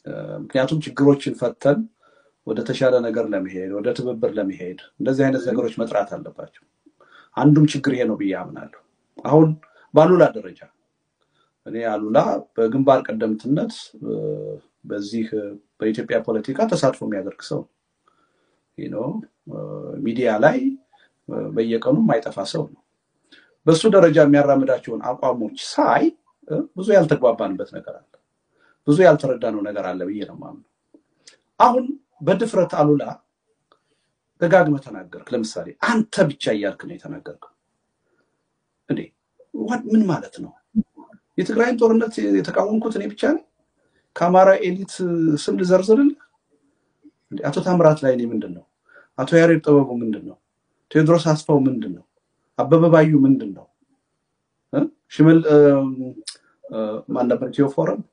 ምክንያቱም ችግሮችን ፈተን ወደ ተሻለ ነገር ለመሄድ ወደ ትብብር ለመሄድ እንደዚህ አይነት ነገሮች መጥራት አለባቸው። አንዱም ችግር ይሄ ነው ብዬ አምናለሁ። አሁን በአሉላ ደረጃ እኔ አሉላ በግንባር ቀደምትነት በዚህ በኢትዮጵያ ፖለቲካ ተሳትፎ የሚያደርግ ሰው ነው። ሚዲያ ላይ በየቀኑ የማይጠፋ ሰው ነው። በሱ ደረጃ የሚያራምዳቸውን አቋሞች ሳይ ብዙ ያልተግባባንበት ነገር አለ፣ ብዙ ያልተረዳነው ነገር አለ ብዬ ነው የማምነው። አሁን በድፍረት አሉላ ደጋግመህ ተናገርክ። ለምሳሌ አንተ ብቻ እያልክ ነው የተናገርከው። እንዴ ምን ማለት ነው? የትግራይን ጦርነት የተቃወምኩት እኔ ብቻ ነኝ? ከአማራ ኤሊት ስም ልዘርዝርልህ? አቶ ታምራት ላይ እኔ ምንድን ነው? አቶ ያሬድ ጥበቡ ምንድን ነው? ቴዎድሮስ አስፋው ምንድን ነው? አበበ ባዩ ምንድን ነው? ሽመል ማን ነበር? ኢትዮ ፎረም